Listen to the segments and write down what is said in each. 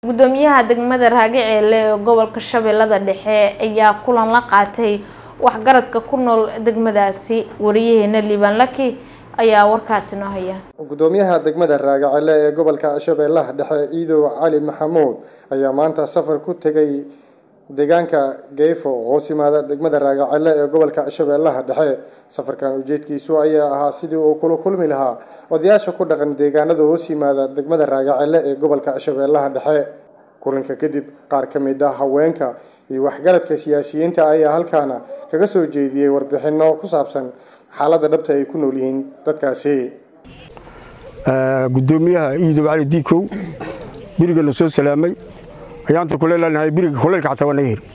gudoomiyaha degmada raagaceele ee gobolka shabeellada dhexe ayaa kulan la qaatay waxgaradka ku nool degmadaasi wariyaheena liibaan laki ayaa warkaasi noo haya gudoomiyaha degmada raagacele ee gobolka shabeellaha dhexe ciidow cali maxamuud ayaa maanta safar ku tegay deegaanka geefo hoos yimaada degmada raagacele ee gobolka shabeellaha dhexe safarkan ujeedkiisu ayaa ahaa sidii uu kula kulmi lahaa odayaasha ku dhaqan deegaanada hoos yimaada degmada raagacele ee gobolka shabeellaha dhexe kulanka kadib qaar ka mid ah haweenka iyo waxgaradka siyaasiyiinta ayaa halkaana kaga soo jeediyey warbixino ku saabsan xaaladda dhabta ay ku nool yihiin dadkaasi gudoomiyaha ciidow cali diikow birigana soo salaamay ayaanta kuleelanahay biriga kuleylka xataa waa naga heri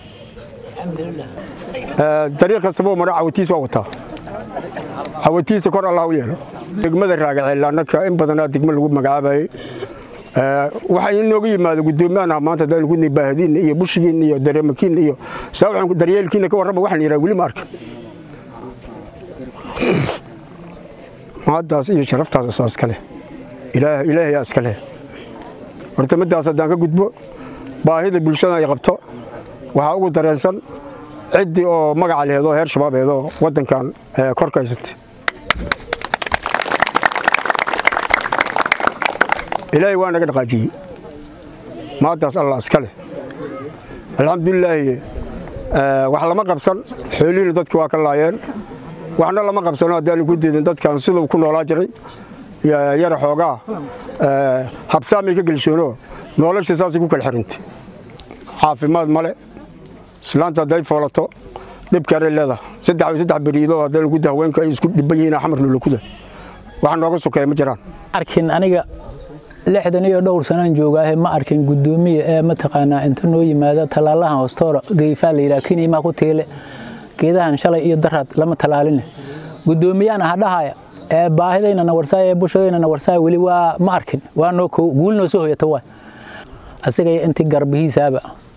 dariiq kastaba mara cawatiis waa wataa cawatiisa kor allah u yeelo degmada raagaceel annaka in badanaa degmo lagu magacaabayay waxaa inooga yimaado gudoomiyahan maanta hadaan ku baahadiinna iyo bushigiinna iyo dareemakiinna iyo saawaxan daryeelkiinna ka warrama waxaan yidhaha weli ma arkin mahaddaas iyo sharaftaas asaa iska leh ilaahayaa iska leh horta middaas haddaan ka gudbo baahida bulshada ay qabto waxaa ugu dareensan ciddii oo magaca leheedoo heer shabaabeedoo waddankan korka haysatay ilaahay waa naga dhaqaajiyey maaddaas allah iska leh alxamdulilaahi wax lama qabsan xoolihiina dadki waa ka laayeen waxna lama qabsano haddaanu ku diidin dadkan siduu ku noolaa jiray yara xoogaa habsaamay ka gelshoono nolosha saasay ku kala xirintay caafimaad male islaanta hadday foolato dhibkaanay leedahay saddex saddex beriidoo haddaanu ku haweenka ay isku dhiban yihiin xamar lulakuda wax nooga sokeeya ma jiraan arkin aniga lixdan iyo dhowr sanaan joogaahe ma arkin gudoomiya ee mataqaanaa inta noo yimaada tallaalahan hoostoora geyfaa la yidhaha kiniimaa ku tiile geedahan shalay iyo daraad lama talaaline gudoomiyaan aha dhahaya ee baahidayna na warsaaya ee bushadayna na warsaaya weli waa ma arkin waa noo kow guul noo soo hoyata waay asigaya intii garbihiisaaba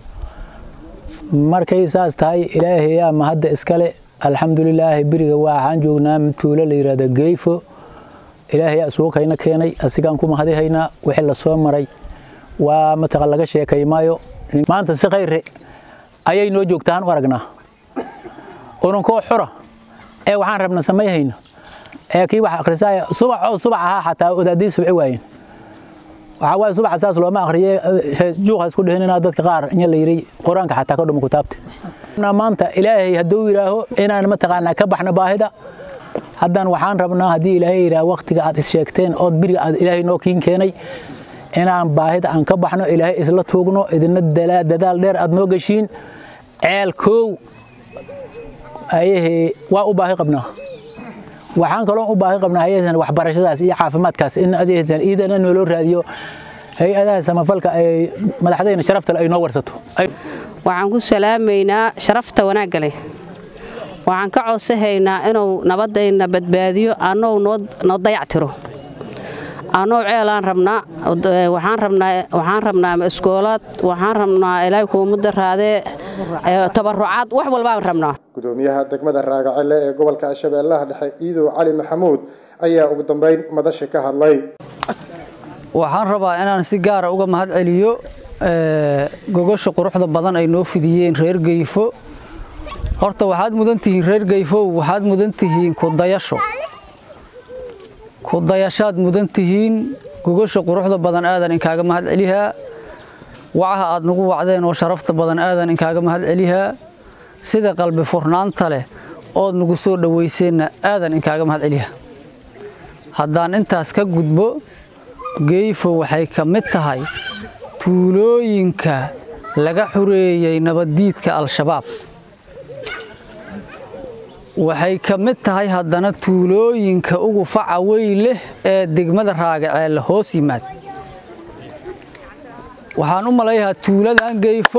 markay saas tahay ilaahayaa mahadda iskale alxamdulilaahi beriga waxaan joognaa tuulo la yidhahda geyfo ilaahayaa isuukayna keenay asigaan ku mahadihaynaa wixii la soo maray waa mataqa laga sheekay maayo maanta si khayre ayay noo joogtaan u aragnaa ununkoo xura ee waxaan rabna samayhayna ee kii wax akhrisaaya subax oo subax ahaa xataa odaadii subci waayeen waxaa waaye subaxa saas looma akhriye juuqa isku dhihin inaa dadka qaar in la yidhi qur-aanka xataa ka dhuma kutaabta maanta ilaahay hadduu yidhaaho inaan mataqaanaa ka baxno baahida haddaan waxaan rabnaa haddii ilaahay yidhaah waqtiga aad is sheegteen ood biriga aad ilaahay noo kiin keenay inaan baahida aan ka baxno ilaahay isla tuugno idina dadaal dheer aad noo geshiin ceel koow ayahee waa u baahi qabnaa waxaan kaloo u baahi qabnaa haysan waxbarashadaas iyo caafimaadkaas in adeegsan iidana nooloo raadiyo hay-adaha samafalka ay madaxdayna sharafta ay noo warsato waxaan ku salaamaynaa sharafta wanaagga leh waxaan ka codsahaynaa inuu nabadayna badbaadiyo annou noo dayactiro annou ceelaan rabnaa waxaan rabnaa waxaan rabnaa iskoolaad waxaan rabnaa ilaahay kuumada raadee tabarucaad wax walbaan rabnaa gudoomiyaha degmada raagacele ee gobolka shabeellaha dhexe ciidow cali maxamuud ayaa ugu dambeyn madasha ka hadlay waxaan rabaa inaan si gaara uga mahad celiyo gogosha quruxda badan ay noo fidiyeen reer geyfo horta waxaad mudan tihiin reer geyfow waxaad mudan tihiin kudayasho kudayashaad mudan tihiin gogosha quruxda badan aadan inkaaga mahad celihaa wacaha aad nagu wacdeen oo sharafta badan aadan inkaaga mahad celihaa sida qalbi furnaanta leh ood nagu soo dhowayseenna aadan inkaaga mahad celihaa haddaan intaas ka gudbo geyfo waxay ka mid tahay tuulooyinka laga xureeyey nabaddiidka al-shabaab waxay ka mid tahay haddana tuulooyinka ugu faca weyn leh ee degmada raagaceelle hoos yimaad waxaan u malayahaa tuuladan geyfo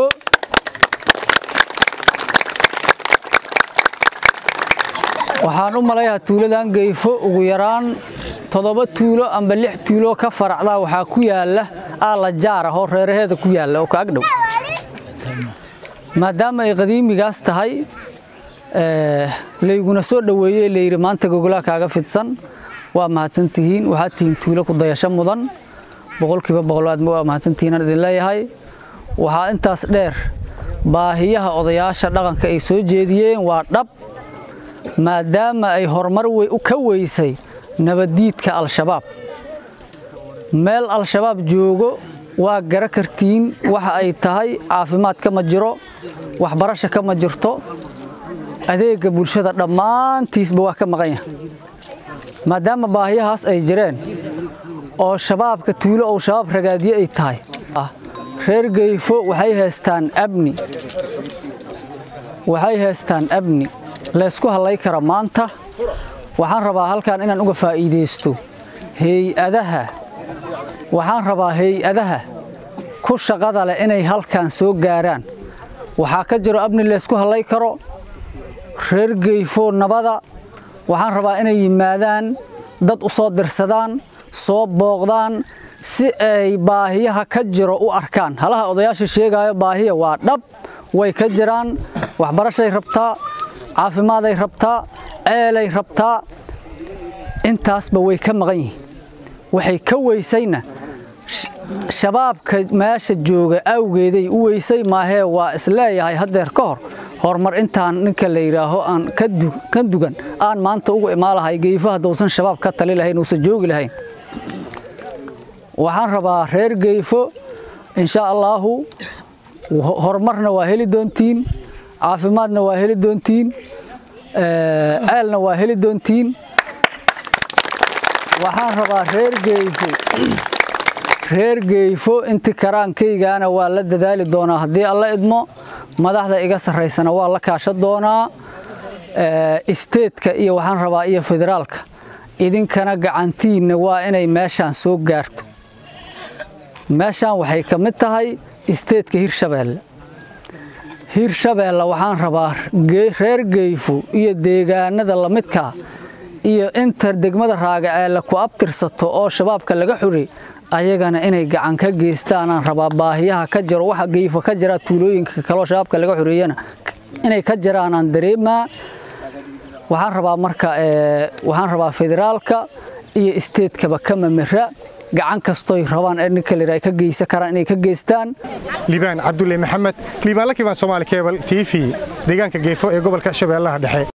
waxaan u malayahaa tuuladan geyfo ugu yaraan toddoba tuulo amba lix tuulo ka faracdaa waxaa ku yaalla aala jaara oo reeraheeda ku yaalla oo ka agdhow maadaama ay qadiimigaas tahay layguna soo dhoweeyey layidhi maanta gogolaa kaaga fidsan waa mahadsantihiin waxaad tihiin tuulo ku dayasho mudan boqolkiiba boqol aad waa mahadsantihiinaan idin leeyahay waxaa intaas dheer baahiyaha odayaasha dhaqanka ay soo jeediyeen waa dhab maadaama ay horumar ka weysay nabaddiidka al-shabaab meel al-shabaab joogo waa gara kartiin waxa ay tahay caafimaad kama jiro waxbarasho kama jirto adeegga bulshada dhammaantiisba waa ka maqan yahay maadaama baahiyahaas ay jireen oo shabaabka tuulo ou shabaab ragaadiye ay tahay reer geyfo waxay haystaan abni waxay haystaan abni laysku hallay kara maanta waxaan rabaa halkan inaan uga faa'iidaysto hay-adaha waxaan rabaa hay-adaha ku shaqada leh inay halkan soo gaaraan waxaa ka jiro abni laysku hallay karo reer geyfo nabada waxaan rabaa inay yimaadaan dad u soo dirsadaan soo booqdaan si ay baahiyaha ka jiro u arkaan halaha odayaasha sheegaayo baahiya waa dhab way ka jiraan waxbarashay rabtaa caafimaaday rabtaa ceelay rabtaa intaasba way ka maqan yihiin waxay ka weysayna shabaabka meesha jooga awgeeday u weysay maahee waa isleeyahay haddeer ka hor horumar intaan ninka la yidhaaho aan ka dugan aan maanta ugu imaalahay geyfo haddausan shabaab ka tali lahayn uusan joogi lahayn waxaan rabaa reer geyfo insha allaahu horumarna waa heli doontiin caafimaadna waa heli doontiin ceelna waa heli doontiin waxaan rabaa reer geyfo reer geyfo inti karaankaygaana waa la dadaali doonaa haddii alla idmo madaxda iga sarraysana waa la kaasha doonaa isteedka iyo waxaan rabaa iyo federaalka idinkana gacantiinna waa inay meeshaan soo gaarto meeshaan waxay ka mid tahay isteedka hirshabeelle hirshabeelle waxaan rabaa reer geyfo iyo deegaanada lamidkaa iyo inta degmada raagaceelle ku abtirsato oo shabaabka laga xuri ayagana inay gacan ka geystaanaan rabaa baahiyaha ka jiro waxa geyfo ka jira tuulooyinka kaloo shabaabka laga xureeyana inay ka jiraanaan dareemaa waxaan rabaa marka waxaan rabaa federaalka iyo isteedkaba ka mamira gacan kastoy rabaan ee ninka layidhaha ay ka geysan karaan inay ka geystaan liibaan cabdulle maxamed liibaan la kibaan soomaali kebal t v deegaanka geefo ee gobolka shabeellaha dhexe